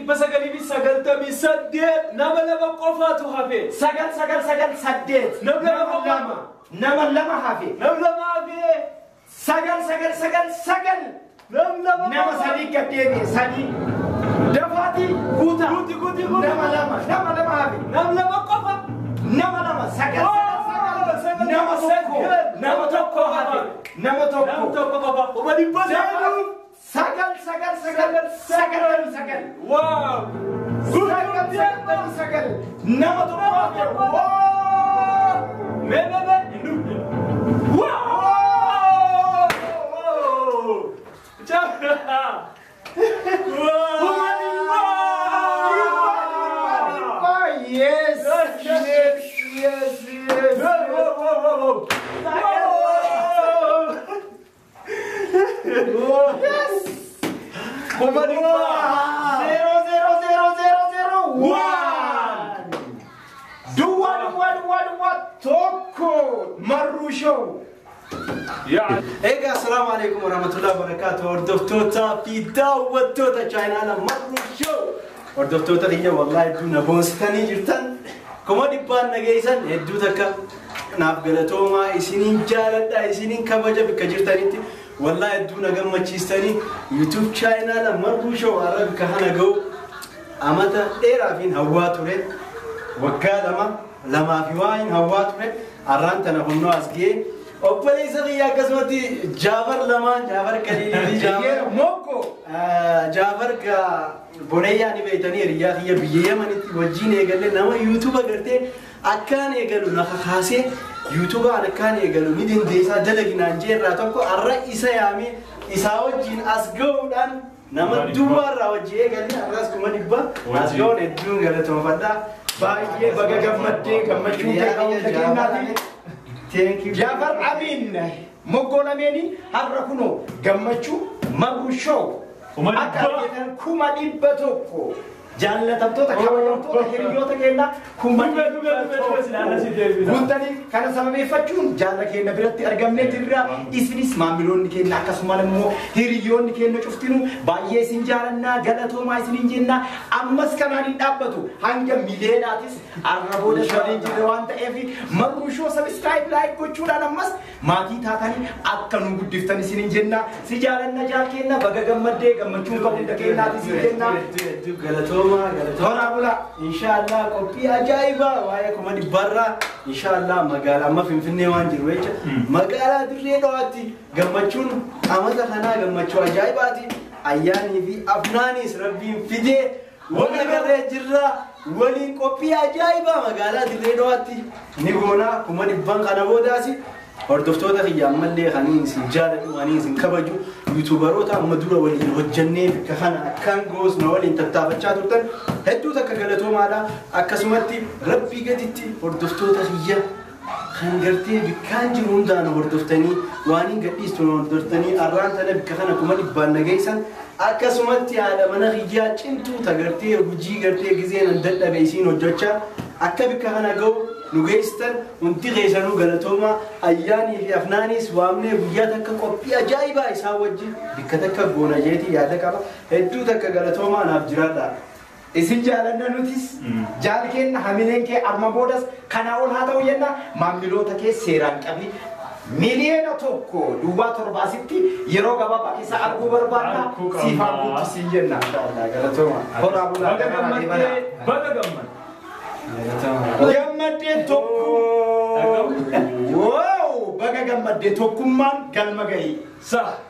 dhibba sagalii fi sagaltamii saddeet nama lama qofaatu hafe. sagal sagal sagal saddeet Nama lama lama nama lama hafe Nam lama hafe. sagal sagal sagal sagal Nam lama nama sadii gad deebi'e sadii dafaati guuta Guuti guuti guuti. nama lama nama lama hafe Nam lama qofa. nama lama sagal Oh, sagal sagal sagal nama tokko sagal. nama tokko hafe nama Nam tokko tokko qofa. Kuma dhibba Seenu sagalii. sagal sagal sagal sagal sagal Waaw. sagal sagal sagal nama tokko hafe Waa! Mee mee mee. Hindu. Waaw. Jaa. Waaw. Yes, yes, yes, yes. Zero, zero, zero, zero, zero, one. Dua, dua, dua, dua, tokko. Marru show. Egaa asalaamu alaikum warahmatullahi wabarakatuh hordoftoota fi daawwattoota chaayinaala marru show hordoftoota kiyya wallaahi hedduu na boonsitanii jirtan kuma dhibbaan nageessan hedduu takka naaf galatoomaa isiniin jaaladha isiniin kabaja bakka jirtanitti wallaahi hedduu na gammachiistanii yuutuub chaayinaala marru show har'a bakka kana ga'u amata dheeraafiin hawwaa ture waggaa lama lamaa fi waa hin hawwaa ture har'aan tana humnoo as ga'ee obboleessa kiyya akkasumatti jaafar lamaan jaafar kaliilii fi jaafar Mokko. jaafar ka boneeyyaa ni beeytanii hiriyaa kiyya biyya yamanitti wajjiin eegalle nama yuutuuba gartee akkaan eegalu nafa kaasee yuutuubaan akkaan eegalu ni dandeessaa dalaginaan jeerraa tokko har'a isa yaamee isaa wajjiin as ga'uudhaan nama duwwaarraa wajji eegalle har'as kuma dhibba as ga'uun hedduun galatoomfadhaa. Baay'ee baga gammaddee gammachuu ta'e qabu dhageenyaati. Thank you. Jaafar Abiin moggoo lameeni har'a kunoo gammachuu marru show. Kuma dhibba. Akka argitan kuma dhibba tokko. Jaallatamtoota kabajamtoota hiriyoota keenya kuma Dhibba, dhibba, dhibba, dhibba, silaa si deebina. Guuttanii kana sababeeffachuun jaalla keenya biratti argamnee jirra. Isinis maamiloonni keenya akkasumas immoo hiriyoonni keenya cuftinu baay'ee isin jaalannaa galatoomaa isiniin jenna. Ammas kanaan hin dhaabbatu hanga miliyeenaatis arra booda shaliin jirre waan ta'eef marruu shoo sabiskiraayib laayik gochuudhaan ammas maatii taatanii akka nu guddiftan isiniin jenna. Si jaalanna jaal keenya baga gammaddee gammachuun qabu hunda keenyaati isin jenna. Galatooma, galatooma. Horaa bulaa. Inshaallah qophii ajaa'ibaa waa'ee kuma dhibbarraa inshaallah magaalaa amma Finfinnee waan jiru jecha magaalaa dirree dhawaatti gammachuun amata kanaa gammachuu ajaa'ibaati. Ayyaanii fi afnaanis rabbiin fidee wal agarree jirra waliin qophii ajaa'ibaa magaalaa dirree dhawaatti ni goonaa kuma dhibban kana boodaasi. Hordoftoota kiyya ammallee kaniin isin jaaladhu kaniin isin kabaju yuutuubaroota amma dura waliin hojjannee bakka kana akkaan goosna waliin tattaafachaa turtan hedduu takka galatoomaadha akkasumatti rabbii gaditti hordoftoota kiyya kan gartee bikkaan jiru hundaan hordoftanii waan hin gadhiistu hordoftanii arraan tana bikka kana kuma dhibbaan nageessan akkasumatti haadha mana kiyyaa cimtuu ta gartee hojii gartee gizeen an dadhabe isiin hojjechaa akka bikka kana ga'u nu geessitan hundi keessanuu galatooma ayyaanii fi afnaanis waamnee guyyaa takka qophii ajaa'ibaa isaa wajjin bikka takka goona jeetii yaada qaba hedduu takka galatoomaa naaf jiraadha. Isin jaalanna nutis jaal keenya hamileen kee amma boodas kanaa ol haa ta'u jenna maamiloota kee seeraan qabi. Miliyoona tokko duwwaa torbaasitti yeroo gabaabaa keessa arguu barbaadna Arguu qabna. siifaan guuttisiin jenna. Galatooma. Horaa bulaa Baga gamaa deemana. gammaddee, baga gammad. Gammaddee tokko. Wow! Baga gammaddee tokkummaan galma gahii. Sa.